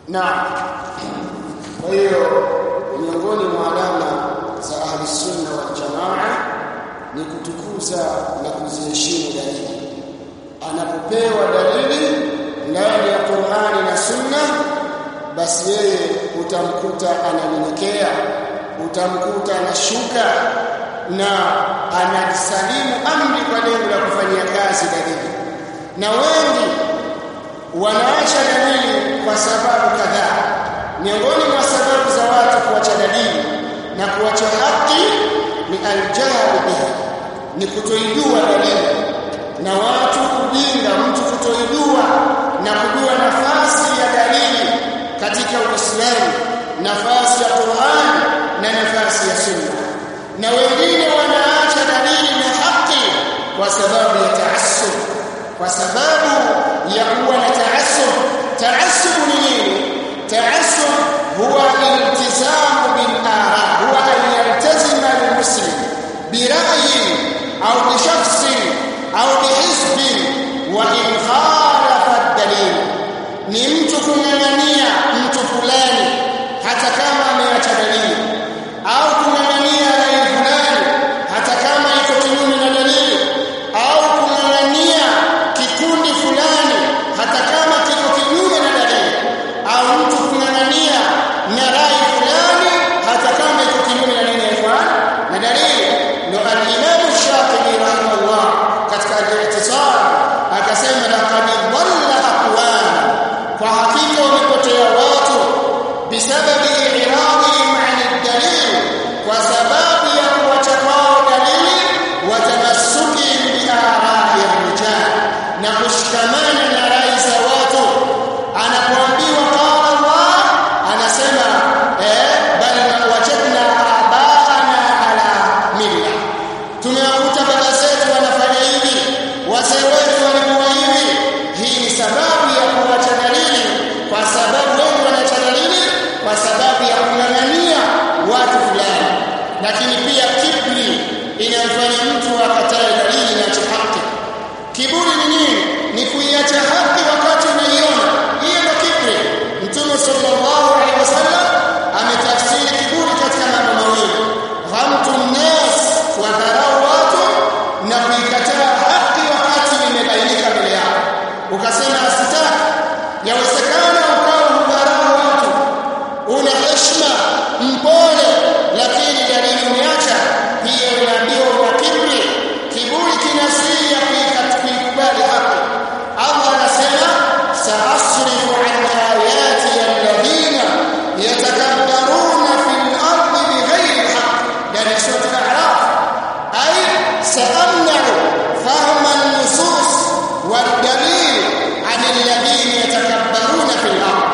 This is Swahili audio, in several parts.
na kwa hiyo miongoni mwa alama za ahli sunna wal jamaa ni kutukuza na kuziheshimu dalili anapopewa dalili ndani ya Qur'ani na Sunna basi yeye utamkuta ananyenyekea utamkuta anashuka na anasalimu amri kwa lengo la kufanyia kazi dalili na wengi wanaacha dalili kwa sababu kadhaa miongoni mwa sababu za watu kuacha dalili na kuacha haki ni aljahl biha ni kutoijua dalili na watu kujinga mtu kutoijua na kujua nafasi ya dalili katika Uislamu nafasi ya Qur'an na nafasi ya Sunna na wengine wanaacha dalili na haki kwa sababu ya taassub kwa sababu ya kuwa na taassub taassub ni nini taassub huwa iltizamu bil ara huwa an yaltazima al-muslim bi ra'yi au bi shakhsin au bi hizbin wa in khalafa ad-dalil ni mtu kung'ang'ania mtu fulani hata kama ameacha dalili au kung'ang'ania rai fulani hata kama iko kinyume na dalili au kung'ang'ania kikundi fulani hata kama kiko kinyume na dalili au mtu kung'ang'ania na rai fulani hata kama iko kinyume na nini na dalili ndio al-Imam Shafi'i rahimahullah katika al-I'tisam akasema laqad dhalla aqwam kwa hakika wamepotea watu bisababi iradihim an ad-dalil kwa sababu ya kuacha kwao dalili wa tamassukihim bi ara'i ar-rijal na kushikamana na rai za watu anapoambiwa qala Allah anasema eh bal wajadna abaana ala milla tumewakuta baba zetu wanafanya hivi wazee wetu walikuwa hivi hii ni sababu ya kuacha dalili kwa sababu wengi wanaacha dalili kwa sababu ya kung'ang'ania watu fulani lakini pia kibri inamfanya mtu akatae dalili na haki kiburi ni nini ni kuiacha haki wakati unaiona hiyo ndio kibri mtume sallallahu alaihi wasallam ametafsiri kiburi katika mambo mawili ghamtu nnas wa dharau watu na kuikataa haki wakati imebainika mbele yako ukasema asitaki yawezekana ukawa hudharau watu una heshima mpole lakini dalili umeacha pia unaambiwa una kibri kiburi kinasiria kuikubali haki Allah anasema saasrifu an ayati alladhina yatakabbaruna fil ardi bighayri haqq yani sura al-a'raf ay sa'amna'u fahma an-nusus wad-dalil an alladhina yatakabbaruna fil ard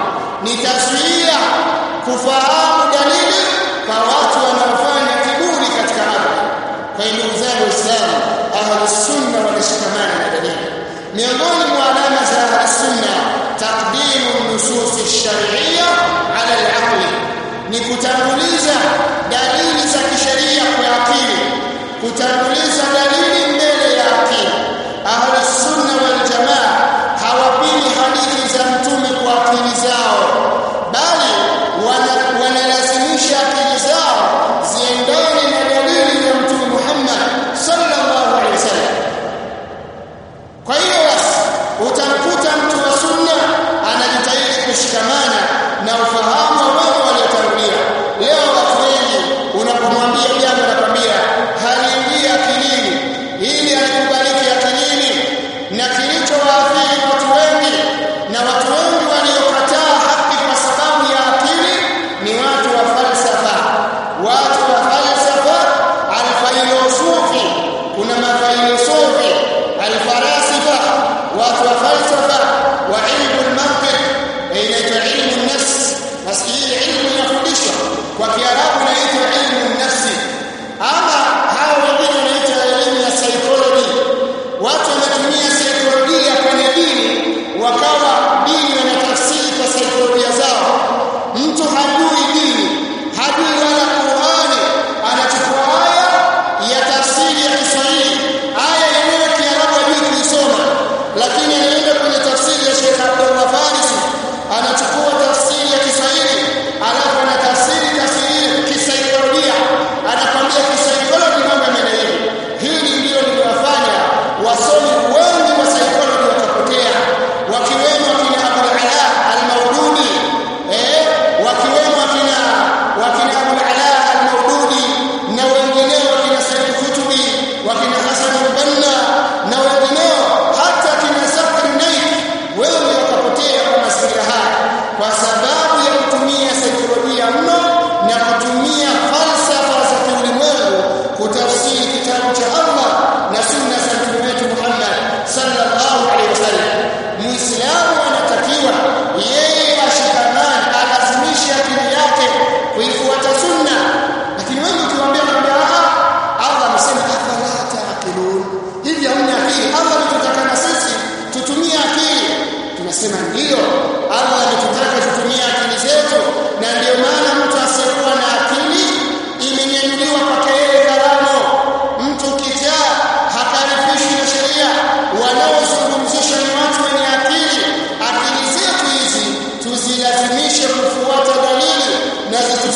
nitazuia kufahamu dalili kwa watu wanaofanya kiburi katika ardhi kwa hiyo ndugu zangu waislamu ahlus sunna wanashikamana na dalili miongoni mwa alama za ahlus sunna taqdimu nusus ash-shar'iyya ala al-aqli ni kutanguliza dalili za kisheria kwa akili kutanguliza dalili mbele ya akili ahlus sunna wal jamaa hawapingi hadithi za mtume kwa akili zao bali wanalazimisha akili zao ziendane na dalili ya mtume Muhammad sallallahu alaihi wasallam kwa hiyo basi utamkuta mtu wa sunna anajitahidi kushikamana na ufahamu wa wale waliotangulia leo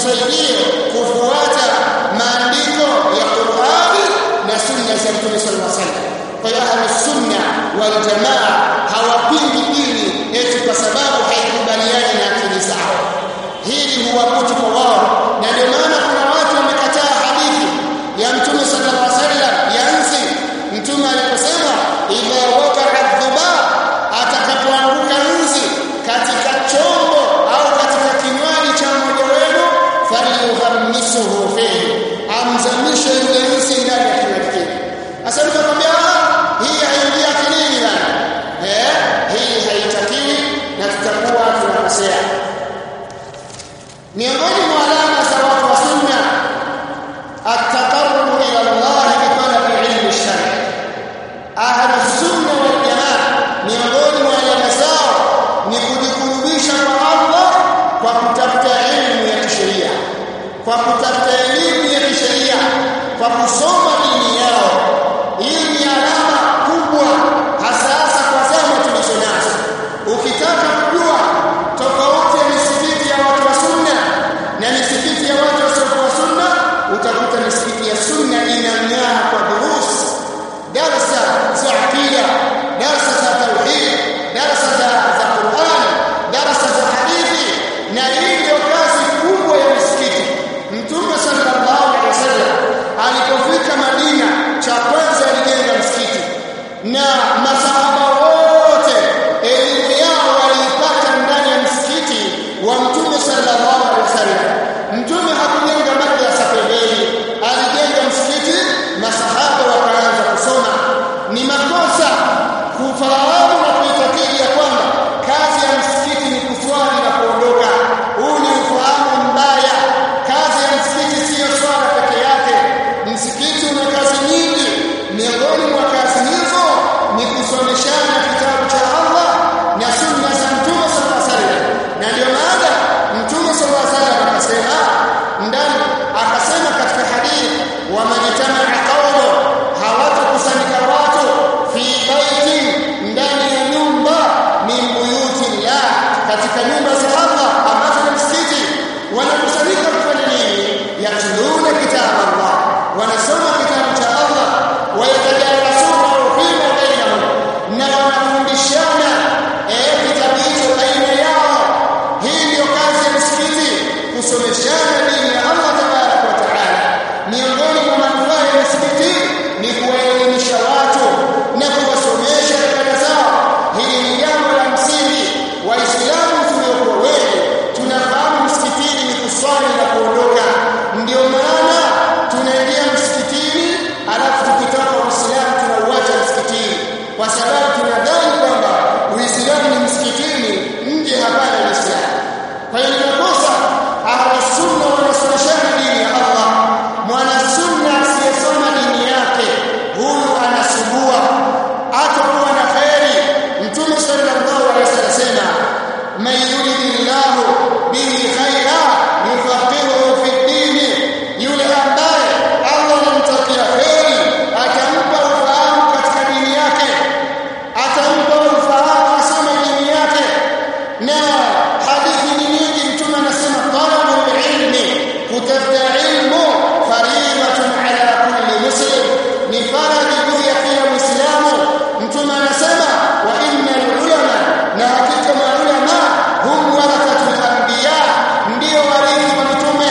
itusaidie kufuata maandiko ya Qur'ani na sunna za Mtume sallallahu alaihi wasallam kwa hiyo ahlus sunna wal jamaa hawapingi dini eti kwa sababu haikubaliani na akili zao hili huwakuti kwa wao na ndio maana kuna watu wamekataa hadithi ya Mtume sallallahu alaihi wasallam ya nzi Mtume aliposema idha waqa'a dhubab atakapoanguka nzi katika chombo au katika kinywaji cha mmoja wenu falyuhammisuhu fihi amzamishe yule nzi ndani ya kinywaji kile sasa mtakwambia hii haingia akilini bana eh hii haitakiwi na tutakuwa tunakosea miongoni mwa alama za watu wa sunna at-taqarrub ila Allah bi talabi ilmi shari ahlu sunna wal jamaa miongoni mwa alama zao ni kujikurubisha kwa Allah kwa kutafuta elimu ya kisheria kwa kutafuta elimu ya kisheria kwa kusoma dini yao hii ni alama kubwa hasa hasa kwa zama tulizo nazo ukitaka kujua tofauti ya misikiti ya watu wa sunna na misikiti ya watu wasiokuwa sunna utakuta misikiti ya sunna inang'aa kwa durusi darasa za aqida darasa za tauhid darasa za za Qur'an darasa za hadithi na hii ndio kazi kubwa ya misikiti mtume sallallahu alaihi wasallam alipofika Madina cha kwanza alijenga msikiti na masahaba wote elimu yao waliipata ndani ya msikiti wa mtume sallallahu alaihi wasallam mtume hakujenga madrasa pembeni alijenga msikiti masahaba wakaanza kusoma ni makosa kufahamu na kuitakidi ya kwamba kazi ya msikiti ni kuswali na kuondoka huu ni ufahamu mbaya kazi ya msikiti siyo swala peke yake msikiti una kazi nyingi miongoni mwa kazi hizo ni kusomeshana kitabu cha Allah na sunna za mtume sallallahu alaihi wasallam na ndio maana mtume sallallahu alaihi wasallam akasema ndani akasema katika hadithi wa manitamaa qaumu hawatakusanyika watu fi baiti ndani ya nyumba min buyuti llah katika nyumba za Allah ambazo ni msikiti wanakusanyika kufanya nini yatluna kitabu Allah wanasoma kitabu cha Allah wayatadarasunahu fima bainahum na wanafundishana eh kitabu hicho baina yao hii ndio kazi ya msikiti kusomeshana dini ya Allah tabaraka wa taala miongoni mwa manufaa ya msikiti ni kuwaelimisha watu na kuwasomesha ibada zao hili ni jambo la msingi waislamu tuliokuwa wengi tunafahamu msikitini ni kuswali na kuondoka ndio maana tunaingia msikitini alafu tukitoka uislamu tunauacha msikitini kwa sababu tunadhani kwamba uislamu ni msikitini nje hapana uislamu kwa hiyo ni makosa ahlusunna wanasomeshana dini ya Allah mwanasunna asiyesoma dini yake huyu anasumbua hatakuwa na kheri mtume sallallahu alaihi wasallam asema man yuridillahu bihi khaira yufaqihuhu fi dini yule ambaye Allah anamtakia kheri atampa ufahamu katika dini yake atampa ufahamu asome dini yake na hadithi ni nyingi mtume anasema talabul ilmi kutafuta ilmu fariidatun ala kulli muslim ni faradhi juu ya kila muislamu mtume anasema wa innal ulama na hakika maulama hum warathatul anbiya ndio warithi wa mitume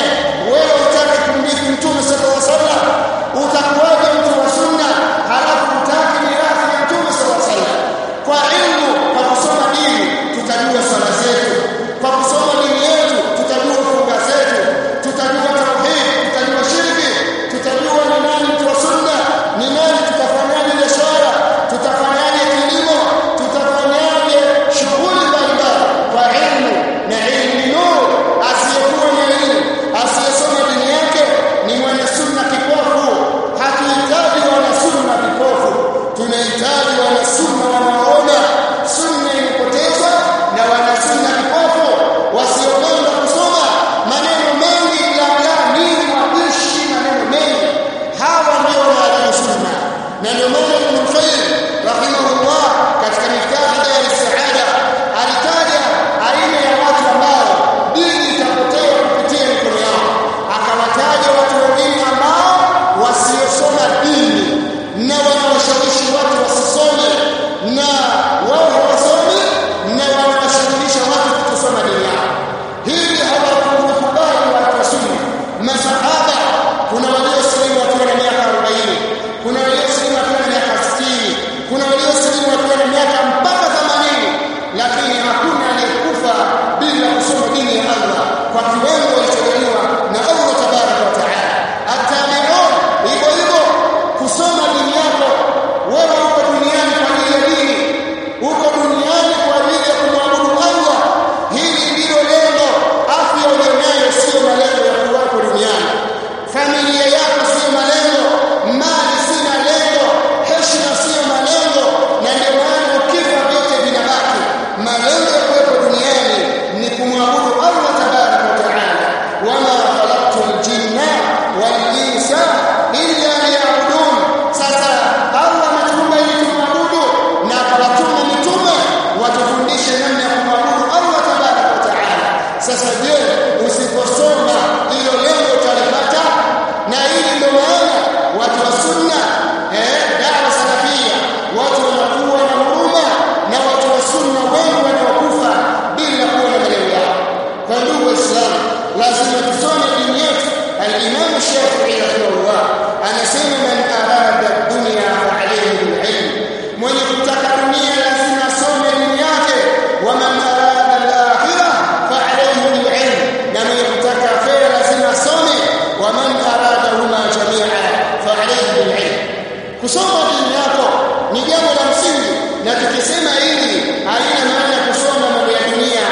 sasa je usiposoma hilo lengo utalipata na hili ndio maana watu wa sunna eh dawa salafia watu wanakuwa na huruma na watu wa sunna wengi wanaokufa bila kuwa na malengo yao kwa ndugu waislamu lazima tusome dini yetu al-Imam Shafi'i rahimahullah anasema man arada dunya fa alayhi bil-ilm mwenye kutaka dunia lazima asome dini yake wa man arada al-akhirah fa alayhi bil-ilm na mwenye kutaka akhira lazima asome wa man arada huma jami'a fa alayhi bil-ilm kusoma dini yako ni jambo la msingi na tukisema hili haina maana kusoma mambo ya dunia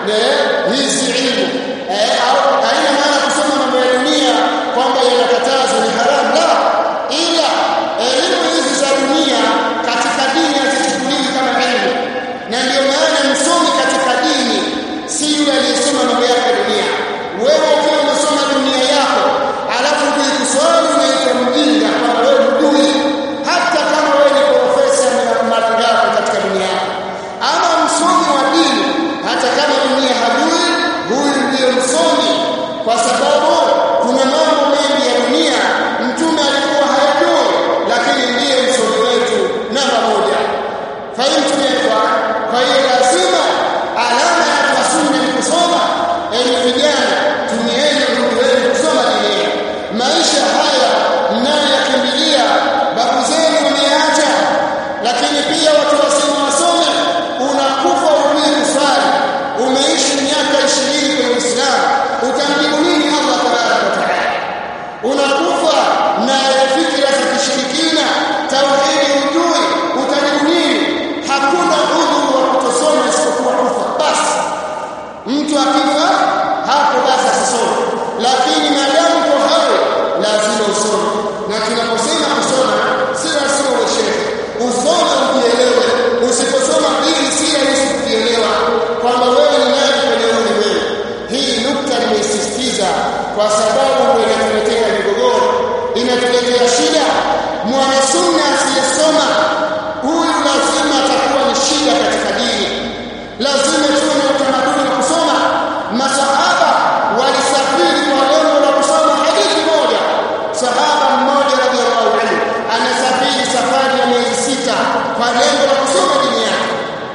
hizi ilmu eh, au haina maana kusoma mambo ya dunia kwamba yanakatazwa ni haramu la ila elimu hizi za dunia katika dini hazichukuliwi kama elimu na ndio maana msomi katika dini si yule aliyesoma mambo yake ya dunia wewe ukiwa unasoma dunia yako alafu ukikuswali unaitwa mjinga kwamba wewe hujui hata kama wewe ni profesa mara ngapi katika dunia yako ama msomi wa dini hata kama dunia hajui huyu ndiyo msomi kwa sababu kuna mambo mengi ya dunia mtume alikuwa hayajui lakini ndiye msomi wetu namba moja fahimu kwa kwa hiyo lazima alama ya kusunna ni kusoma enyi vijana tumieni nguvu wenu kusoma dini maisha haya mnayoyakimbilia babu zenu wameacha lakini pia watu wasema wasome unakufa urudi kuswali umeishi miaka 20 kwenye Uislamu utamjibu nini Allah tabaraka wa taala unakufa na fikra za kishirikina tauhidi ujui utajibu nini hakuna udhuru wa kutosoma isipokuwa kufa basi mtu akifa hapo basi asisome lakini maadamu uko hai lazima usome na tunaposema kusoma si lazima uwe shehe usome ujielewe usiposoma dini si rahisi kujielewa kwamba wewe ni nani kwenye ulimwengu hii nukta nimeisisitiza kwa sababu ndio inatuletea migogoro inatuletea shida mwanasunna asiyesoma huyu lazima atakuwa ni shida katika dini lazima tuwe na utamaduni wa kusoma masahaba walisafiri kwa lengo la kusoma hadithi moja sahaba mmoja radhiallahu anhu anasafiri safari ya miezi sita kwa lengo la kusoma dini yake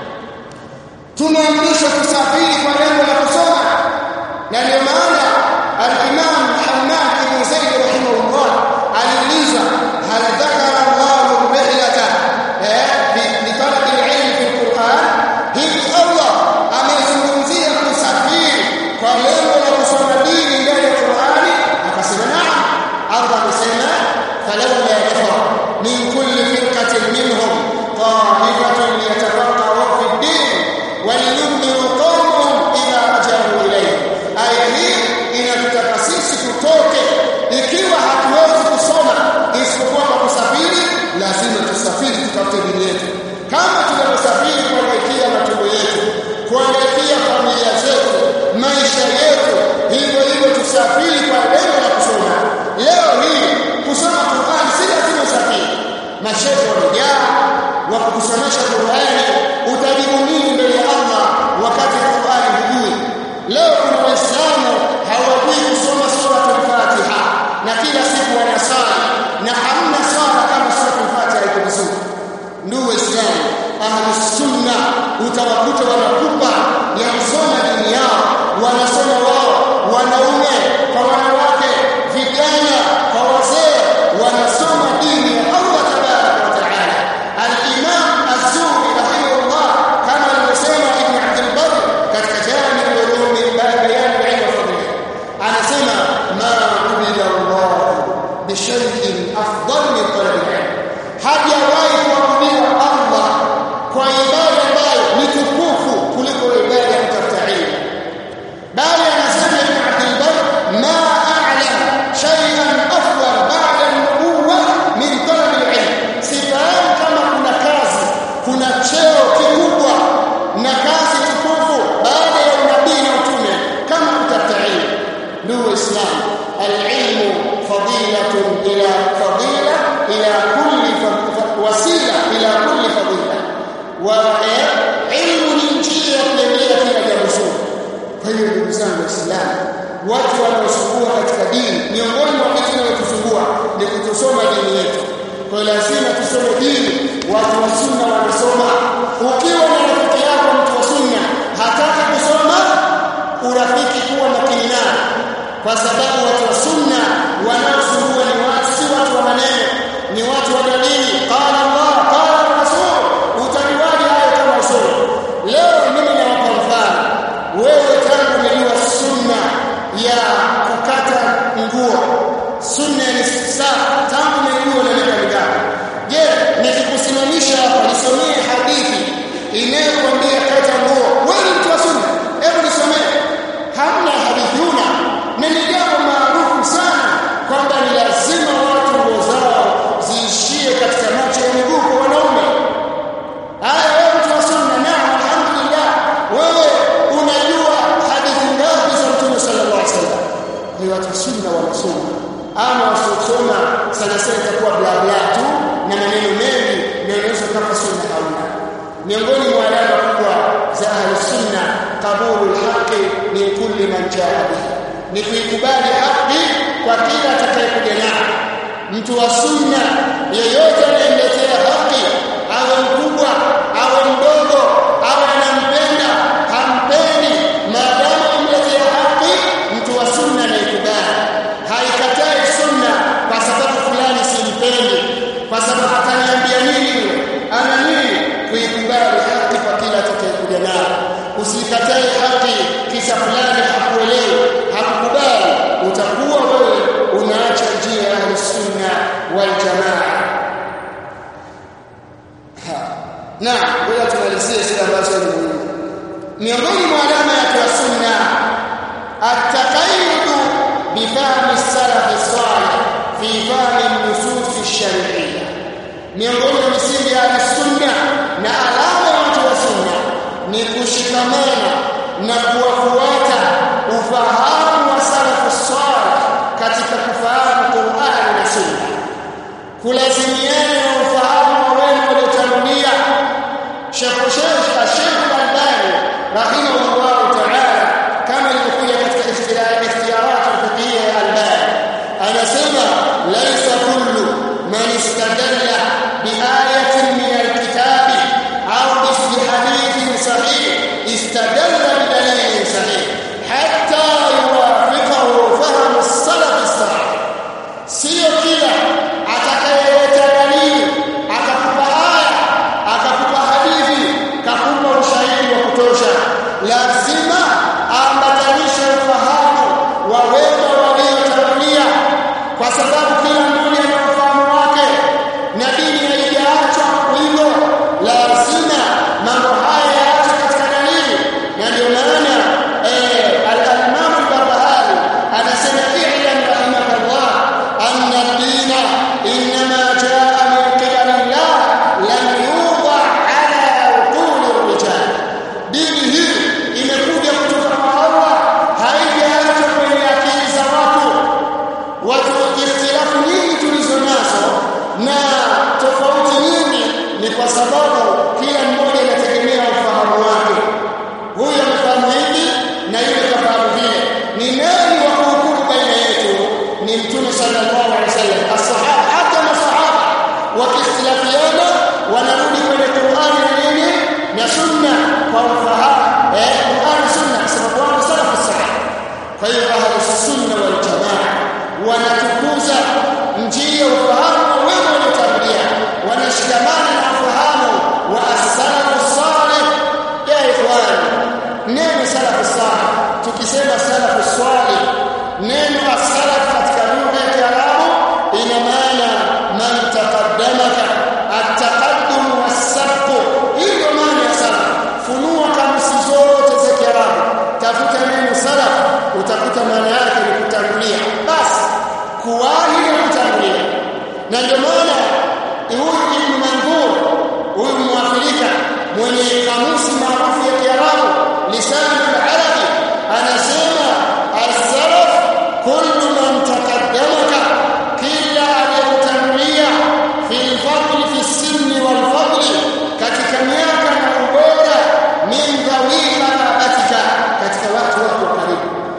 tumeamrishwa kusafiri kwa lengo la kusoma na ndio maana al-Imam Muhammad ibn Zaid rahimahullah aliuliza hal dhakara Allahu rihlata eh bi talab al-ilm fi al-Qur'an hivi Allah amezungumzia kusafiri kwa lengo la kusoma dini ndani ya Qur'ani akasema naam Allah amesema falawla nafar min kulli firqatin minhum ta'ifatun yatafaqahu fi ad-din ولينذروا قومهم إذا رجعوا إليه aya hii inatutaka sisi tutoke ikiwa hatuwezi kusoma isipokuwa kwa kusafiri lazima tusafiri tutafute dini yetu kama tunavyosafiri kuelekea matumbo yetu kuelekea familia zetu maisha yetu hivyo hivyo tusafiri kwa lengo la kusoma leo hii kusoma Qur'an si lazima usafiri mashehe wamejaa wa kukusomesha Qur'ani utajibu nini mbele ya Allah wakati Qur'ani hujui leo kuna waislamu hawajui kusoma sura al-Fatiha na kila siku wanasali na hamna swala kama sura al-Fatiha iko vizuri ndugu waislamu ahli sunna utawakuta wanakupa ya kusoma dini yao wanasoma wao wanaume kwa wanawake vijana kwa wazee wanasoma dini ya Allah tabaraka wa taala al-Imam Az-Zuhri rahimahullah kama alivyosema Ibn Abd al-Barr katika Jami' al-Ulum bayan al-ilm wa fadlihi anasema ma ubida Allah bi shay'in afdal min talab al-ilm hajawahi kuabudiwa Allah kwa ibada ambayo ni tukufu kuliko Waislamu watu wanaosumbua katika dini miongoni mwa vitu vinavyotusumbua ni kutosoma dini yetu kwa lazima tusome dini watu wa sunna wanasoma ukiwa na rafiki yako mtu wa sunna hataki kusoma urafiki kuwa makini naye kwa sababu watu wa sunna wanaosumbua ni watu si watu wa maneno ni watu wa dalili qala Allah qala Rasul utajuaje hayo kama usome leo mimi nawapa mfano wewe tangu umejua sunna ya kukata nguo sunna ni saa tangu umejua na miaka mingapi je nikikusimamisha hapa nisomee hadithi inayokwambia kata nguo wewe ni mtu wa sunna hebu nisomee hamna hadithi una na ni jambo maarufu sana kwamba ni lazima watu nguo zao ziishie katika macho ya miguu kwa wanaume haya wewe mtu wa sunna naam alhamdulillah wewe unajua hadithi ngapi za mtume sallallahu alaihi wasallam ni watu sunna wanasoma ama wasiosoma sana sana itakuwa bla bla tu na maneno mengi na inaweza kama sunna hauna miongoni mwa alama kubwa za ahli sunna qabulu alhaqi min kulli man jaa bihi ni kuikubali haki kwa kila atakayekuja nayo mtu wa sunna yeyote anayemletea haki awe mkubwa awe mdogo awe anampenda hampendi maadamu amletea haki mtu wa sunna anaikubali haikatai sunna kwa sababu fulani simpendi kwa sababu ataniambia nini ana nini kuikubali haki kwa kila atakayekuja nayo usikatae haki kisha fulani hakuelewi hakukubali utakuwa wewe unaacha njia ya sunna wal jamaa na ngoja tumalizie sura ambazo ni muhimu miongoni mwa alama ya sunna at-taqayyud bi fahmi salaf as-salih fi fahmi an-nusus ash-shar'iyyah miongoni mwa misingi ya sunna na alama ya watu wa sunna ni kushikamana na kuwafuata ufahamu wa salafu salih katika kufahamu Qur'an na Sunna kulazimiana na ufahamu wa wema waliotangulia Sheikh Sheikh Sheikh Al-Albani rahimahullah ta'ala kama ilivyokuja katika ikhtiyarat al-fiqhiyya ya Albani anasema laysa kullu man istadalla bi ayatin min al-kitabi au bi hadithin sahih istadalla bi dalilin sahih hatta yuwafiqahu fahm as-salaf as-salih sio kila atakayeleta dalili akakupa aya akakupa hadithi kakupa ushahidi wa kutosha lazima aambatanishe ufahamu wa wema waliotangulia kwa sababu kila mmoja ana ufahamu wake na dini haijaachwa hivyo lazima mambo haya yaachwe katika dalili na ndio maana eh, al-Imam al-Barbahari anasema i'lam rahimakallah anna ad-dina inma jaa min qibali Allah lam yuda ala uqul ar-rijal dini hii imekuja kutoka kwa Allah haijaachwa kwenye akili za watu watu ikhtilafu nyingi tulizo nazo na tofauti nyingi ni kwa sababu kila mmoja anategemea ufahamu wake huyu amefahamu hivi na yule kafahamu vile ni nani wa kuhukumu baina yetu ni mtume sallallahu alaihi wasallam asahaba hata masahaba wakikhtilafiana wanarudi kwenye Qur'ani na nini na sunna kwa ufahamu eh Qur'ani sunna kwa sababu wao salafu sahaba kwa hiyo ahlu sunna wal jamaa wanatukuza njia ufahamu wa wema waliotangulia wanashikamana na ufahamu wa as-salafu salih ya ikhwani neno salafu salih tukisema salafu salih neno as-salaf katika lugha ya Kiarabu ina maana man taqaddamaka at-taqaddum was-sabq hiyo maana ya salaf funua kamsi zote za Kiarabu tafuta neno salaf utakuta maana yake ni kutangulia basi kuwahi na kutangulia na ndio maana huyu Ibn Mandur huyu Mwafrika mwenye kamusi maarufu ya Kiarabu lisan al-arabi anasema as-salaf kullu man taqaddamaka kila aliyekutangulia fi al-fadl fi as-sinni wal-fadl katika miaka na ubora min dhawi qarabatika katika watu wako karibu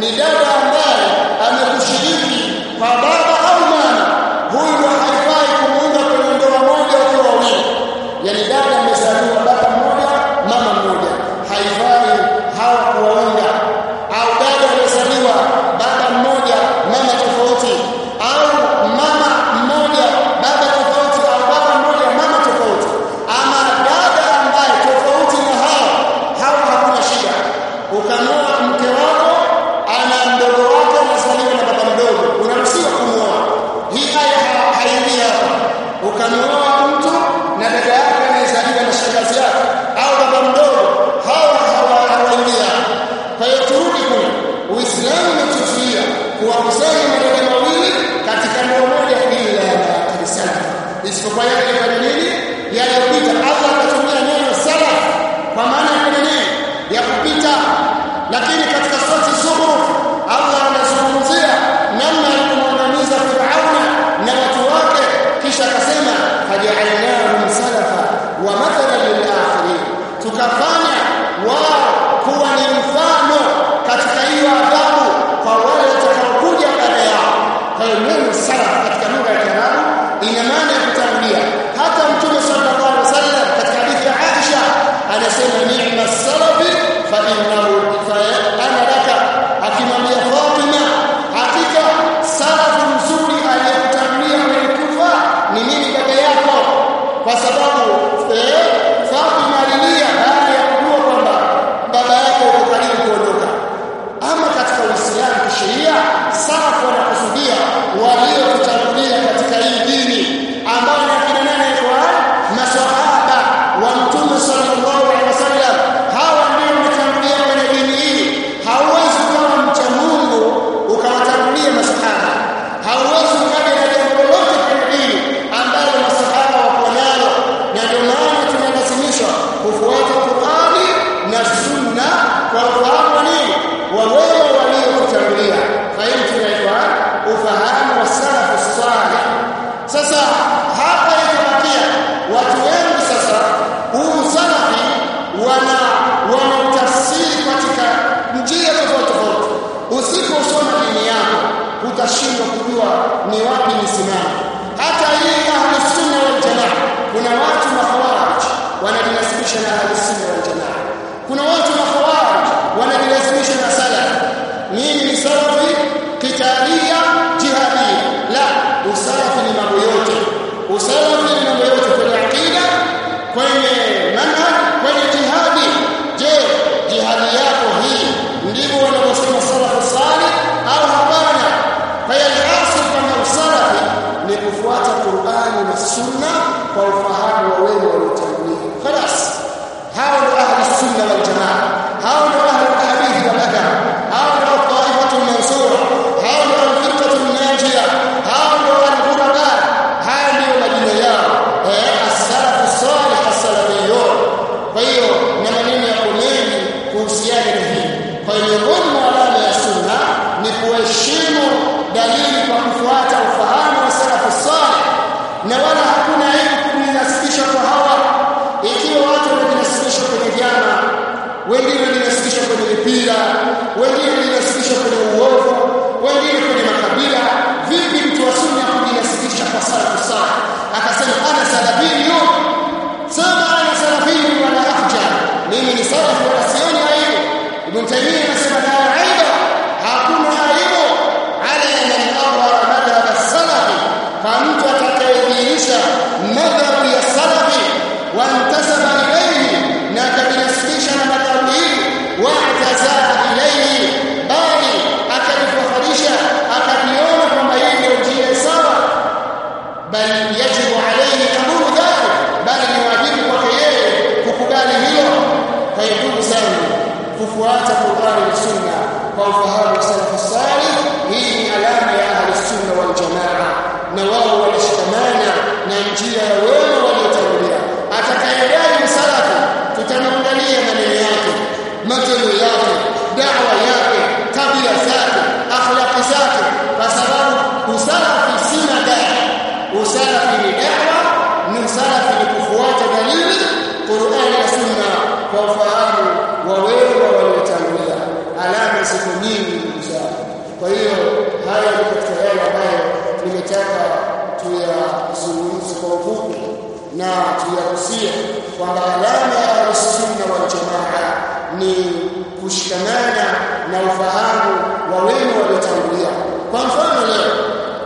ni dada ambaye amekushiriki kwa baba au mama huyu haifai kumuunga kwenye ndoa moja wakiwa wawili yani dada amezaliwa baba mmoja mama mmoja haifai hawa kuwaunga au dada amezaliwa baba mmoja mama tofauti au mama mmoja baba tofauti au baba mmoja mama tofauti ama dada ambaye tofauti na hao hao hakuna shida ukamwoa mke wako ana mdogo wake anazaliwa na baba mdogo unaruhusiwa kumwoa hii haya haingii hapa ukamwoa mtu na dada yake anayezaliwa na shangazi yake au baba mdogo hawa hawaingii hapa kwa hiyo turudi kule uislamu umetuzuia kuwakusanya madada mawili katika ndoa moja ila ya kanisani isipokuwa yale yafanya nini yaliyopita allah akatumia neno salaf kwa maana ya kwenye nini ya kupita lakini katika surati zukhruf allah anazungumzia namna alivyomwangamiza firauna na watu wake kisha akasema fajaalnahum salafa wa mathalan lilakhirin tukafanya wao kuwa ni mfano katika hiyo adhabu kwa wale watakaokuja baada yao kwa hiyo neno salaf katika lugha ya kiarabu ina maana ya kutangulia hata mtume sallallahu alaihi wasallam katika hadithi ya Aisha anasema ni'ma salafi fa innahu fa ana laka akimwambia Fatima hakika salafu mzuri aliyekutangulia kwenye kufa ni mimi baba yako kwa sababu eh, Fatima alilia baada ya kujua kwamba baba yake yuko karibu kuondoka ama katika Uislamu kisheria salafu wanakusudia waliokutangulia katika hii dini ambao ni akina nane kwa maswahaba wa mtume sallallahu alaihi wasallam hawa ndio wametangulia kwenye dini hii hauwezi kuwa mcha Mungu ukawatangulia masahaba hauwezi ukaja na jambo lolote kwenye dini ambalo masahaba wako nalo na ndio maana tunalazimishwa kufuata Qur'ani na Sunna kwa ufahamu wa nini wa wema waliokutangulia fahimu tunaitwa ufahamu wa salafu salih sasa hapa ikabakia watu wengi sasa huu salafi wana wanautafsiri katika njia tofauti tofauti usiposoma dini yako utashindwa kujua ni wapi nisimame hata hii ahli sunna wal jamaa kuna watu mahawarij wanajinasibisha na ahli sunna wal jamaa kuna watu mahawarij wanajinasibisha na salaf mimi ni salafi kitalia jihadia la usalafi ni mambo yote usalafi ni mambo yote kwenye akida kwenye manhaj kwenye jihadi je jihadi yako hii ndivyo wanavyosema salafu salih au hapana kwa hiyo hasil kama usalafi ni kufuata Qur'ani na Sunna kwa ufahamu wa wema waliotangulia خلاص hao ndio ahli sunna wal jamaa hao ndio ahli hadith wal adab hao ndio taifatu mansura hao ndio al-firqatu najia hao ndio al-ghuraba hao ndio majina yao eh as-salaf as-salih as-salafiyun kwa hiyo na maneno yako mengi kuhusiana na hii kwa hiyo miongoni mwa alama ya sunna ni kuheshimu dalili kwa kufuata ufahamu wa salafu salih na wala hakuna aibu kujinasibisha kwa hawa ikiwa watu wanajinasibisha kwenye vyama wengine wanajinasibisha kwenye mipira wengine wanajinasibisha kwenye uovu wengine kwenye makabila vipi mtu wa sunna kujinasibisha kwa salafu salih akasema ana salafiyyu sema ana salafiyyu wala afja mimi ni salafu wala sioni aibu ibn taymiyyah anasema la aiba hakuna aibu ala man awara madhhab as-salafi kwa mtu atakayedhihirisha madhhabu ya salafi wantasaba ilayhi na akajinasibisha na madhhabu hii wa'tazaa ilayhi bali akajifakharisha akajiona kwamba hii ndio njia sawa bal yajibu alayhi qabulu dhalik bali ni wajibu kwake yeye kukubali hilo kwa hiyo ndugu zangu kufuata Qur'ani na Sunna kwa ufahamu salafu salih hii ni alama ya ahli sunna wal jamaa na wao walishikamana na njia ya wema waliotangulia atakayedai msalafu tutamwangalia maneno yake matendo yake dawa yake tabia zake akhlaqi zake kwa sababu usalafi si madai usalafi ni dawa ni usalafi ni kufuata dalili Qur'ani na Sunna kwa ufahamu wa wema waliotangulia alama ziko nyingi za na tuyahusia kwamba alama ya sunna wal jamaa ni kushikamana na ufahamu wa wema waliotangulia kwa mfano leo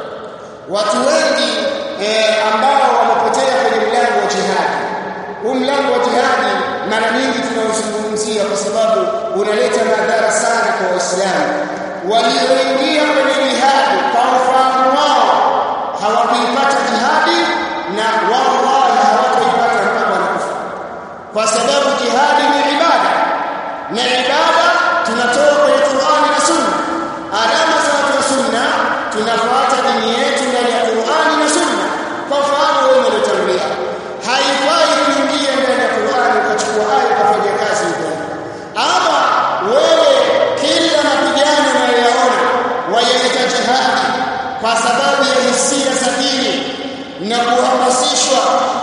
watu wengi eh, ambao wamepotea kwenye mlango wa jihadi huu mlango wa jihadi mara nyingi tunaozungumzia kwa sababu unaleta madhara sana kwa waislamu walioingia kwenye jihadi kwa ufahamu wao hawakuipata jihadi na wallahi hawataipata mpaka wanakufa kwa sababu jihadi ni ibada na ibada tunatoa kwenye Qur'ani na Sunna alama za watu wa Sunna tunafuata dini yetu ndani ya Qur'ani na Sunna kwa ufahamu wewe uliotangulia haifai kuingia ndani ya Qur'ani ukachukua aya ukafanya kazi huko ama wewe kila mapigano unayoyaona wayaita jihadi kwa sababu ya hisia za dini na kuhamasishwa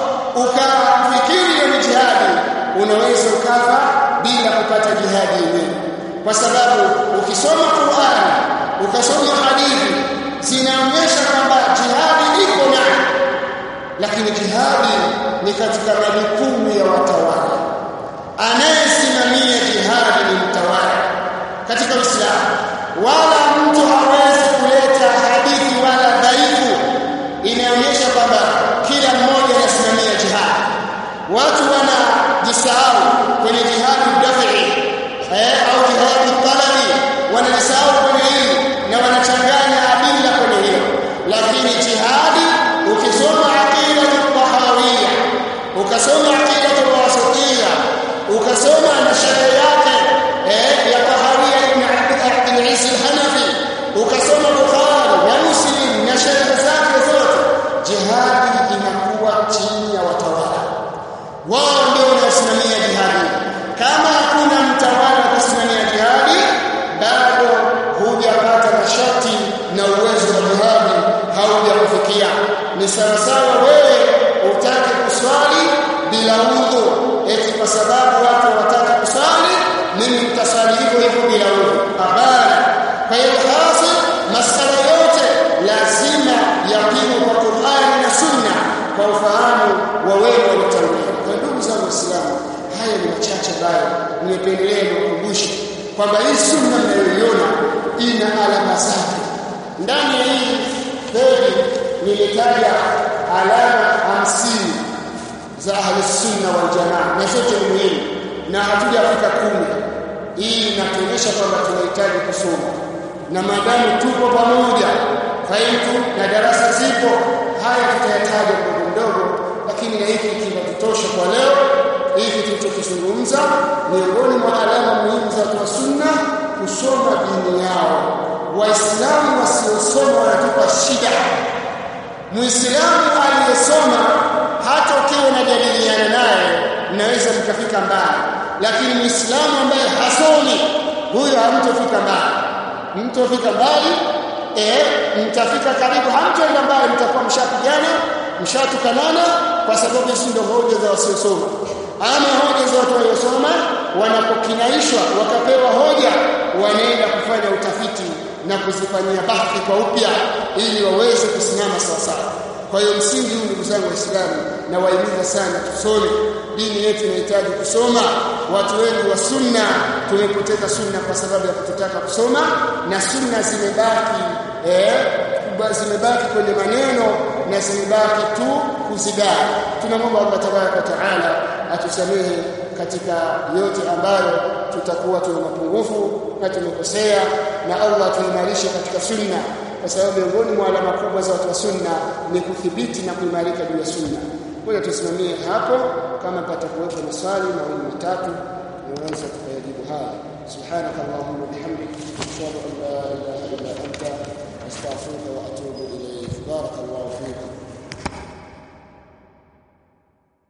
ukafikiri ni jihadi unaweza ukafa bila kupata jihadi yenyewe kwa sababu ukisoma Qur'ani ukasoma hadithi zinaonyesha kwamba jihadi iko nayo lakini jihadi ni katika majukumu ya watawala anayesimamia jihadi ni mtawala katika Uislamu wala mtu hawezi kuleta hadithi wala dhaifu inaonyesha kwamba kila mmoja anasimamia jihadi watu wanajisahau kwenye jihadi dafi eh, au jihadi talabi wanajisahau kwenye hili na wanachanganya adila kwenye hilo lakini jihadi ukisoma aqida tahawiyya ukasoma aqida wasatiyya ukasoma na sheria yake eh, ya tahawiyya ibn Abd al-Aziz al-Hanafi ukasoma Bukhari na Muslim na sheria zake zote jihadi inakuwa chini ya watawala wao ndio wanaosimamia jihadi kama hakuna mtawala kusimamia jihadi bado hujapata masharti na uwezo wa jihadi haujakufikia ni sawa sawa wewe utake kuswali bila udhu eti kwa sababu watu wataka kuswali mimi nitaswali hivyo hivyo bila udhu hapana kwa hiyo hasa masala yote lazima yapimwe kwa Qur'ani na Sunna kwa ufahamu wa wewe waliotangulia kwa ndugu zangu waislamu haya ni machache ambayo nimependelea kukumbusha kwamba hii sunna mnayoiona ina alama zake ndani ya hii peji nilitaja alama hamsini za ahli sunna wal jamaa na zote ni muhimu na hatujafika kumi hii inatuonyesha kwamba tunahitaji kusoma na maadamu tupo pamoja fahimu na darasa zipo haya tutayataja mdogo mdogo lakini na hiki kinatutosha kwa leo hiki tulichokizungumza miongoni mwa alama muhimu za watu wa sunna kusoma dini yao waislamu wasiosoma wanatupa shida muislamu aliyesoma hata ukiwa unajadiliana naye mnaweza mkafika mbali lakini muislamu ambaye hasomi huyo hamtofika mbali mtofika mbali eh mtafika karibu hamtoenda mbali mtakuwa mshapigana mshatukanana kwa sababu hizo ndio hoja za wasiosoma ama hoja za watu waliosoma wanapokinaishwa wakapewa hoja wanaenda kufanya utafiti na kuzifanyia bahthi kwa upya ili waweze kusimama sawa sawa kwa hiyo msingi huu ndugu zangu waislamu na wahimiza sana tusome dini yetu inahitaji kusoma watu wengi wa sunna tumepoteza sunna kwa sababu ya kutotaka kusoma na sunna zimebaki eh zimebaki kwenye maneno na zimebaki tu kuzidai tunamwomba Allah tabaraka taala atusamehe katika yote ambayo tutakuwa tuna mapungufu na tumekosea na Allah tuimarishe katika sunna kwa sababu miongoni mwa alama kubwa za watu wa sunna ni kuthibiti na kuimarika juu ya sunna ngoja tusimamie hapo kama patakuwepo maswali mawili matatu naweza tukayajibu haya subhanaka allahumma bihamdik ashhadu an la ilaha illa anta astaghfiruka wa atubu ilayk barakallahu